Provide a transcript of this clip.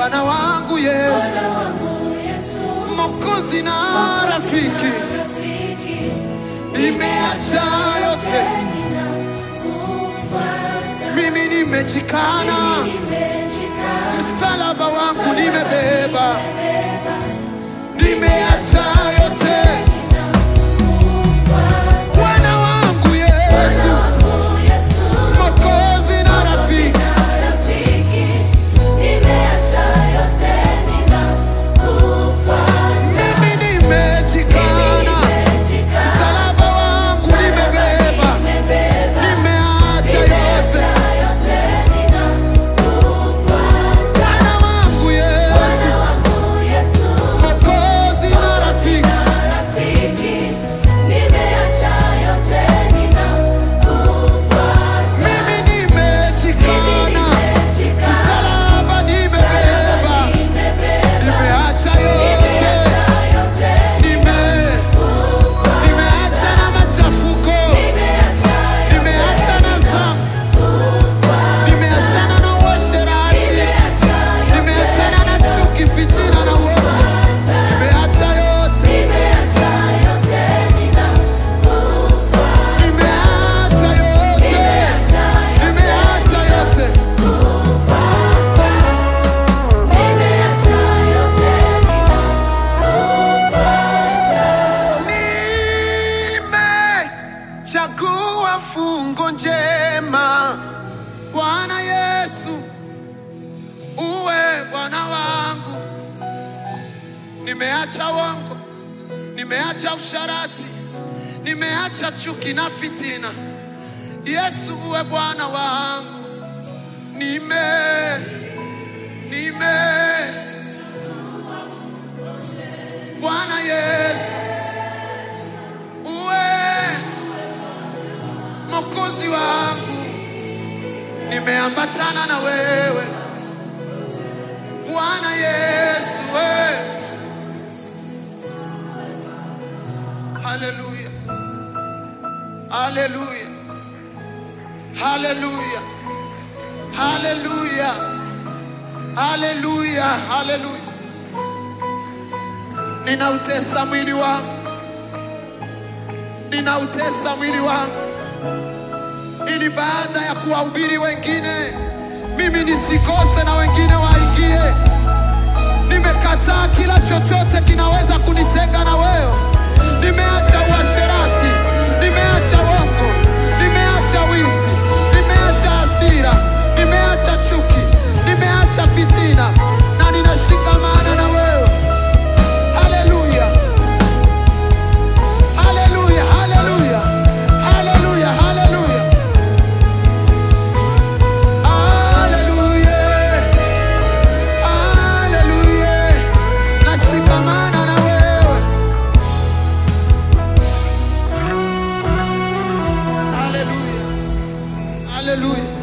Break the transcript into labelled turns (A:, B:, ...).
A: Bwana wangu Yesu,
B: Bwana wangu Yesu,
A: Mwokozi na rafiki,
B: rafiki,
A: nimeacha yote,
B: ninakufuata.
A: mimi nimejikana,
B: Nimejikana,
A: msalaba wangu nimebeba,
B: nimebeba,
A: nimeacha yote,
B: ninakufuata.
A: Bwana wangu
B: Bwana
A: Yesu,
B: wangu Yesu,
A: Mwokozi na rafiki,
B: rafiki, nimeacha yote, ninakufuata.
A: mimi nimejikana,
B: Nimejikana,
A: msalaba wangu nimebeba,
B: nimebeba,
A: nimeacha yote,
B: yote ninakufuata.
A: Bwana wangu Yesu,
B: Bwana wangu Yesu,
A: Mwokozi na rafiki,
B: rafiki, nimeacha yote ninakufuata.
A: mimi nimejikana, msalaba nimebeba, nimeacha yote, nime nimeacha na machafuko, nimeacha na dhambi, nimeachana na uasherati, nimeachana na chuki, fitina na uovu, nimeacha yote, nimeacha yote, nimeacha yote. Nimechagua fungo njema, Bwana Yesu, uwe Bwana wangu. Nimeacha wongo, nimeacha usharati, nimeacha chuki na fitina. Yesu, uwe Bwana wangu. Nime nime Bwana Yesu, uwe Mwokozi wangu, nimeambatana na wewe Bwana Yesu, we. Haleluya, haleluya, haleluya, haleluya, haleluya, haleluya. Ninautesa mwili wangu, ninautesa mwili wangu ili baada ya kuwahubiri wengine mimi nisikose na wengine waingie. Nimekataa kila chochote kinaweza kunitenga na wewe. Nimeacha uasherati, nimeacha wongo, nimeacha wizi, nimeacha hasira, nimeacha chuki, nimeacha fitina na ninashikamana na wewe. Haleluya, haleluya, haleluya, haleluya, haleluya. Haleluya, haleluya, nashikamana na wewe. Haleluya, haleluya.